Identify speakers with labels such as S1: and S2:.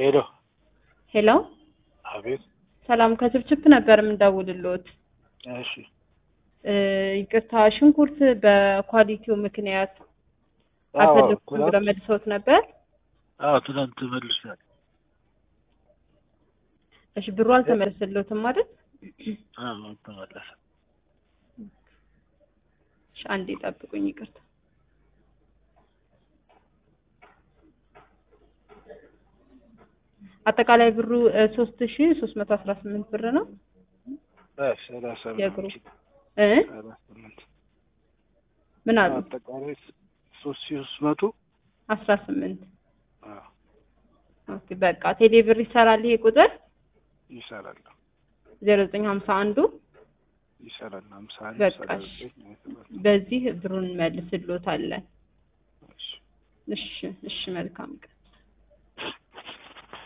S1: ሄሎ
S2: ሄሎ
S1: አቤት።
S2: ሰላም ከችፕችፕ ነበር የምንደውልሎት።
S1: እሺ
S2: እ ይቅርታ ሽንኩርት በኳሊቲው ምክንያት
S1: አዎ፣
S2: አልፈለኩም
S1: ትናንት-
S2: ብለው መልሰውት ነበር።
S1: አዎ ትናንት መልሻል።
S2: እሺ ብሩ አልተመለሰሎትም ማለት
S1: አዎ አልተመለሰም።
S2: እሺ አንዴ ጠብቁኝ፣ ይቅርታ አጠቃላይ ብሩ ሶስት ሺ ሶስት መቶ አስራ ስምንት ብር ነው
S1: አዎ ሰላሳ
S2: የእግሩ
S1: ምናምን
S2: እ
S1: ሰላሳ ስምንት
S2: ምን አሉ
S1: አጠቃላይ ሶስት ሺህ ሶስት መቶ
S2: አስራ ስምንት
S1: አዎ
S2: ኦኬ በቃ ቴሌ ብር ይሰራል ይሄ ቁጥር
S1: ይሰራል
S2: ዜሮ ዘጠኝ ሀምሳ አንዱ
S1: ይሰራል። ሀምሳ አንድ
S2: በቃ
S1: ሰላሳ
S2: እሺ።
S1: ዘጠኝ ሀያ ሰባት
S2: በዚህ ብሩን መልስሎታለን።
S1: እሺ።
S2: እሺ እሺ መልካም ቀን